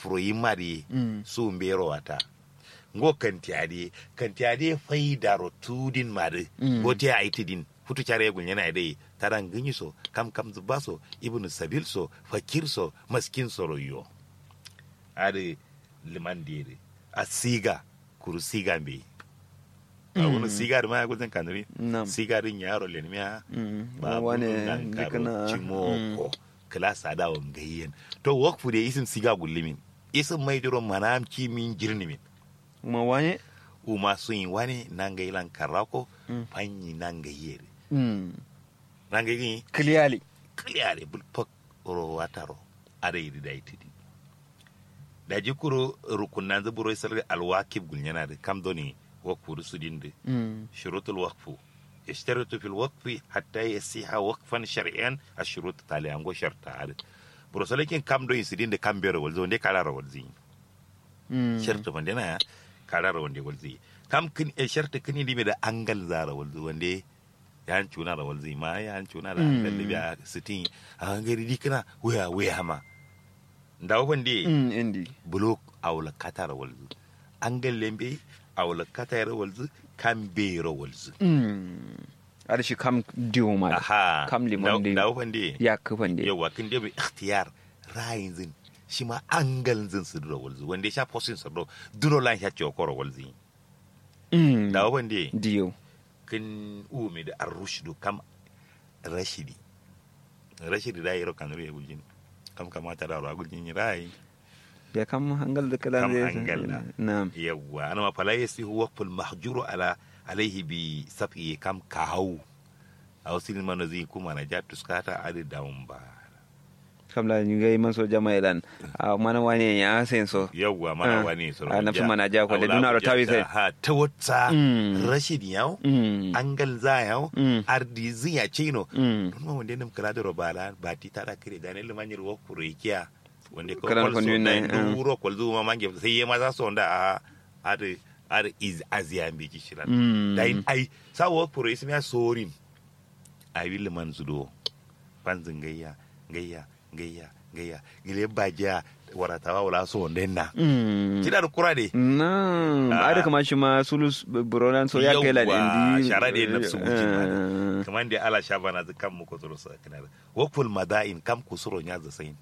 furo yi mari Mm. su mbero wata ngo kantiade kantiade faida ro tudin mari Mm. gote a itidin futu care gun yana dai taran ganyi so kam kam zuba so ibnu sabil so fakir so maskin so royo ade liman dire a siga kuru siga mbe a wani siga da ma ya gudun kanuri Nam. siga din yaro lenmiya Mm. ba wane nan karo dukana cimoko klasa da wa gayyen to wakfu da isim siga gullimin isim mai diro manam kimin jirnimin kuma wane uma sun yi wani nan ga ilan karako Mm. fanyi nan ga yere Mm. nan ga yi clearly kliyare bulpak ro wataro ada yi da itidi da jikuro rukunan zuburo isar alwakib gulnyana da kam doni wakfu su dinde Mm. شروط الوقف يشترط في الوقف حتى يصيح وقفا شرعيا الشروط تالي انغو شرط عاد بروسلكين كام دو يسدين دي كام بيرو ولزو دي كالارا ولزي Mm. شرط فندنا كالارا وندي ولزي كام كن شرط كني دي بدا انغل زارا ولزو وندي yan cuna da walzi ma yan cuna da Mm. da libya sitin a ngari di kana waya waya ma ndawo bande Mm, indi bulok awla katara walzu angal lembe awla katara walzu kan bero walzu Mm. ada shi kam diwo ma da. aha kam limon da da da wande ya kafan da yawa kin da bi ikhtiyar rayin zin shi ma angal zin su duro walzu wanda ya sha posin su duro duro lan sha ciwo koro walzu Mm. da wande diyo kin umi da arrushdu kam rashidi rashidi da yaro kanuru ya guljin kam kamata da ro guljin rai ya kam hangal da kalan Kam zai hangal da. na'am yawwa ana ma fala yasi huwa ful mahjuru ala alaihi bi safi kam kahawu a wasu mana zai kuma na ja tuskata adi dawun ba kam la ñu ngay man so jama elan a mana wani ya sen so yawwa mana Ah, wani soro ah, na fi mana ja ko le duna ro tawi sai. ha ta wata Mm. rashid yau Mm. angal za yau Mm. ardi ziya chino Mm. don ma wanda nam kala da robala ba ti tara kire da ne limanyir wo kurekiya wanda ko Kalan kwal so kwanu da ne, ah. duro kwal zuma mange sai ya maza so da a adi adi iz aziya mbi ki shiran Mm. da in ai sa wo kure ismi ya sorin ai will man zudo panzin gayya gayya gayya gayya gile baja waratawa wala so denna Mm. kida da kura de na Ah. ada kama shi ma sulus buronan so ya kai la Yawwa, indi shara da yin nafsu gujin ma Ah. kamar da ala shaba na kan mu ko tsoro sa kana wakful madain kam kusuro nya za sain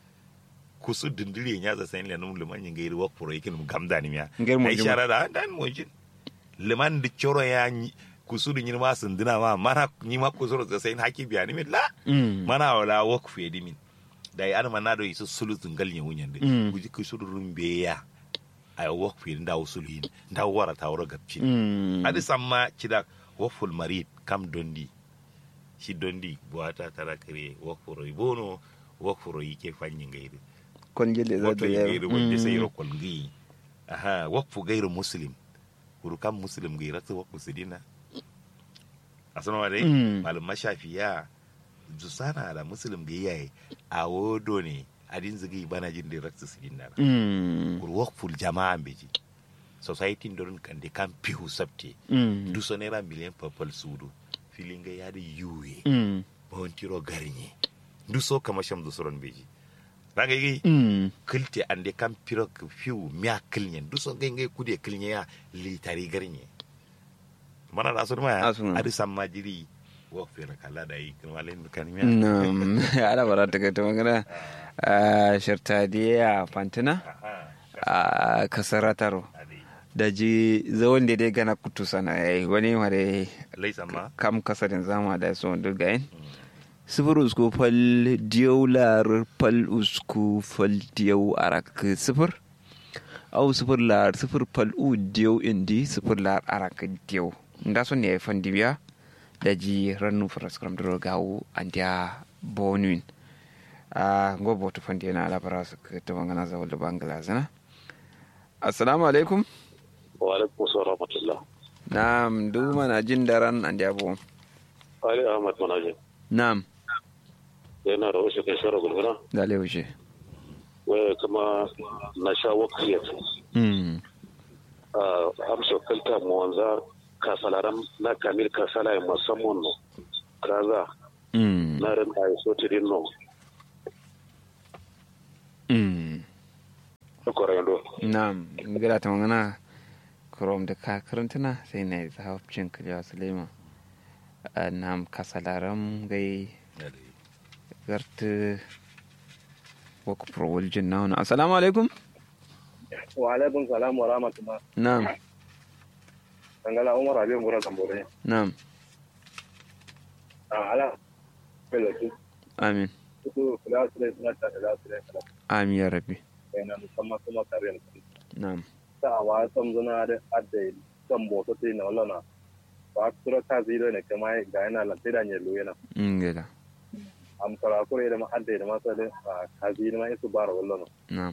kusu dindiri nya za sain lenum liman yin gairi wakfuro yakin mu gamda ni miya Ngir mo ai jima. shara da dan mo jin liman di choro ya nyi- kusu din ma sun dina ma mana ni ma kusuro za sain haki biya ni min la Mm. mana wala wakfu ya dimin da ya ana mana do isu sulu zungal nya wunyan de Mm. guji kusuro rumbe ya ay wakfu da usulu yin da wara ta wara gabcin Mm. adi samma cida woful marid kam dondi si dondi buwata tara kare wofuro bono wofuro yike fanyi ngayri kon jelle za woto ta ngayri wonde Mm. sayro kol ngi aha wokfu gayru muslim kuru kam muslim ngi rata wokfu sidina asana wade Mm. malum mashafiya jusana da muslim ngi yayi a wodo ne adin zigi bana jin direct sidina Mm. kuru wokful jama'a beji society dorin kande kam pihu sabte Mm. duso naira miliyan papal sudu filinga yadi yuye Mm. bawantiro garnye duso kama sham dusoron beji raga yi Mm. kilte ande kam piro k- fiu miya kilnyen duso ngai ngai kude kilnye ya litari garnye mana da asur ma Asur. adi samma jiri wo fere kala da yi kuma len kan miya Nam, ala bara ta kai ta magana a shirtadiya fantina aha a kasarataro adi da ji zawon da dai gana kutu sana ya yi wani ware lai samma kam kasarin zama da su wanda ga yin sifir usku fal diyau lar fal usku fal diyau arak sifir au sifir lar sifir fal u diyau indi sifir lar arak diyau nda son ne fan dibiya da ji rannu faraskram dro gawo andia bonuin a go boto fan diana ala paras to ngana za wala bangla zana assalamu alaikum wa alaikum salam rahmatullah na'am du mana jin daran andia bo ali ahmad manaje na'am yana da wasu kai shara gulguna da leushe waya kuma na sha wakiliyar mm a amsa kalta mu wanza kasalaram na kamil kasala ya musamman no kaza mm na ran a so tirin no mm korendo na'am ngila ta magana krom da ka karantuna sai na yi zahafcin kiliya sulema nam kasalaram gai garta waka prowal jin na wani assalamu alaikum wa alaikum salam wa rahmatullah na'am dangala umar abin gura tambore na'am a ala pelo tu amin tu kula sule suna ta da sule kala amin ya rabbi na musamman kuma kare ne na'am ta wa sam zuna da adda kan boto te na wala wa tura ta ziro ne kuma ga yana lantai da nyelo yana ngila am kara kure da ma adda da masa da ka ziro ma isu bara wala na'am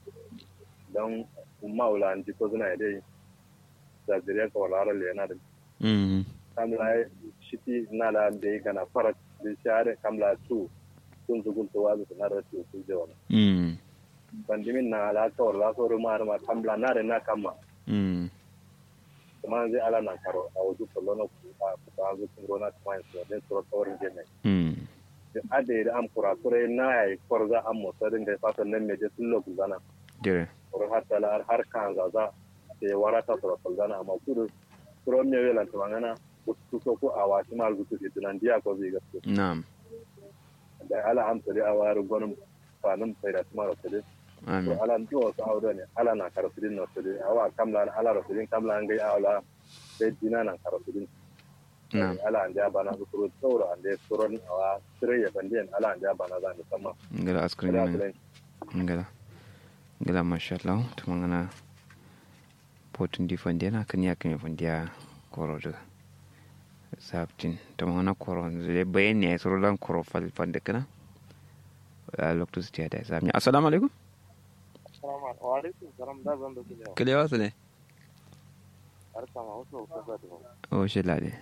dan maula an ji ko zuna dai da zuriya ka wala ra le na da mm kamla shiti nala de gana farat de share kamla tu kun zugun to wazu na da tu ku je wala mm bandimin na ala to la so ma ma kamla na de na kama mm kuma zai ala na karo a wuzu kullo na ku a ku ba zu kun gona kuma yin de to to rin je ne mm de ade da am kura kure na ai korza am mo sadin da fatan nan me je sun lo guzana dire ko har tala har kan za za te warata to kulzana amma kudu kuro me wela to ngana ku so ku awa ti mal gutu ti nan dia ko zai gaske na'am da ala am tare a wayar gwanin fanin sai da tuma rasuli to amin ala ndi wasu audo ne ala na karasulin na rasuli awa kamla ala rasulin kamla an gai ala sai dina na karasulin na'am ala an ja bana su kuro tsoro an da tsoron awa sire ya bandiyan ala an ja bana za ni sama ngila askrin da ne rasulin ngila ngila mashallah to mangana potun di fandiana kan ya kan fandiya koro da sabtin to mangana koro zai bayani ya soro lan koro fal fande kana a lokacin su da sabni assalamu alaikum wa alaikum salam da zan da kuma kale wasu ne har kama wasu ko ga da o shi lade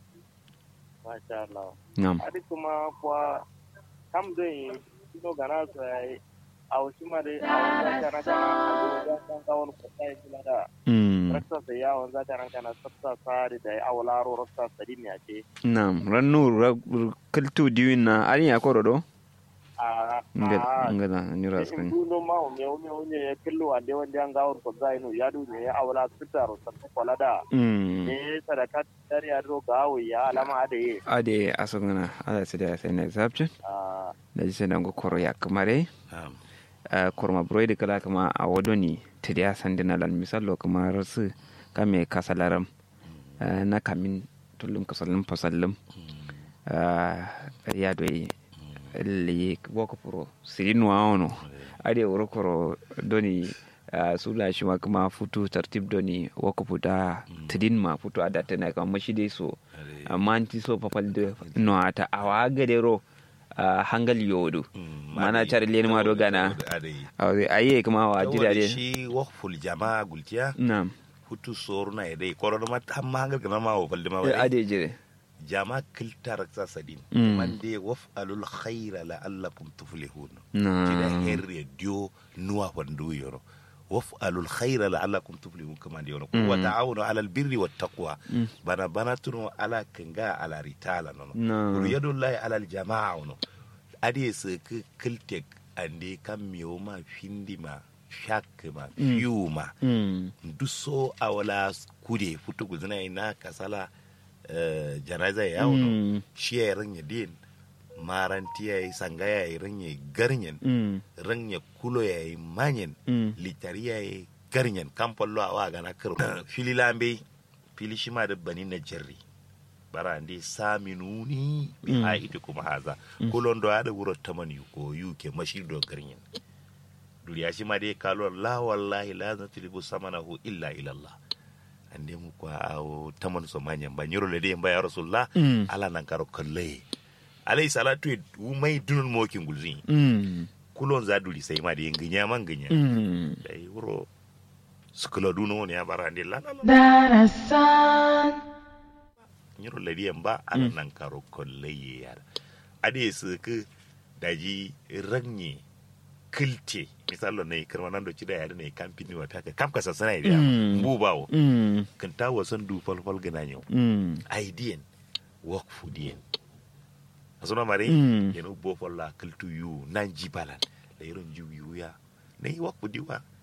masha Allah na'am adi kuma kwa kam dai kino gana so ai a wasu ma dai a wanda kana kana da kan kawon ko sai kula da mm rasta sai ya wanda kana kana sabta sari da a wala ro rasta sari ne ake na'am rannu kaltu diwin na ari ya koro do a ngila a ngila ni in raskrin duno ma o me o me o ne killo ande wanda an gawon ko zai no ya du ne a wala sita ro sabta kula da mm ne sadaka dari ya ro gawo ya alama da ye ade asungana ala sai da sai na sabtin a da ji sai nan go koro ya kamare Na'am. a korma broid kala kama a wadoni tidiya sandina lan misalo kama rasu kame kasalaram ah, na kamin tullum kasalin fasallim ya doyi li woko puro sirinu aono ade wuro koro doni ah, sula shi ma kuma futu tartib doni woko puta tidin ma futu adata na kama shi dai so amma anti so papal de no ata awa gadero ah, hangal yodu Mm, mana ade- char len ma do gana ade. awe aye kuma wa Saboda jira de shi wakful jama'a gultiya nam hutu soro na idai koro ma tamma hangal kana ma wa falde ma Eh, wa ade jire jama kiltar sa sadin Mm. man de waf'alul khaira la'allakum tuflihun na jida herre dio nuwa fandu yoro waf'alul khaira la'allakum tuflihun kama de yoro Mm. wa ta'awunu 'alal birri wat taqwa bana bana tuno ala kanga ala ritala no Na. no yadullahi 'alal jama'a no ade se ke kiltek ande kam miyo ma findi ma shak ma fiu ma Mm. duso a wala kude futu guzina ina kasala eh, janaza ya wono Mm. shi ya ranya din maranti ya yi sanga ya yi ranya garnyen Mm. ranya kulo ya yi manyen Mm. litari ya yi garnyen kamfallo a waga na karo fili lambe fili shi ma da bani na jarri bara ndi sami nuni bi Mm. ha ita kuma haza kulon do ada wuro tamani ko yuke mashir do garnyen duriya shi ma dai kalo la wallahi la natlibu samanahu illa ila Allah ande mu kwa awo taman so manyan ba nyoro le de ya rasulullah Mm. ala nan karo kalle alayhi salatu e umai dunun mo kin gulzi Mm. kulon za duri sai ma de nginya man nginya Mm. dai wuro sukula duno ne ya bara ande la la la Darasan, nyoro le de ba ala nan karo kalle ya ade su ke daji ranye kilte misalo ne karma nan do ci da yare ne kampini wa taka kam ka sasana ida Mm. mbu bawo Mm. kan ta wasan du fal fal gana nyau Mm. aidiyen work for dien asuna mari Mm. yeno bo folla kaltu yu nan jibalan la yiron jiw yu ya ne work for diwa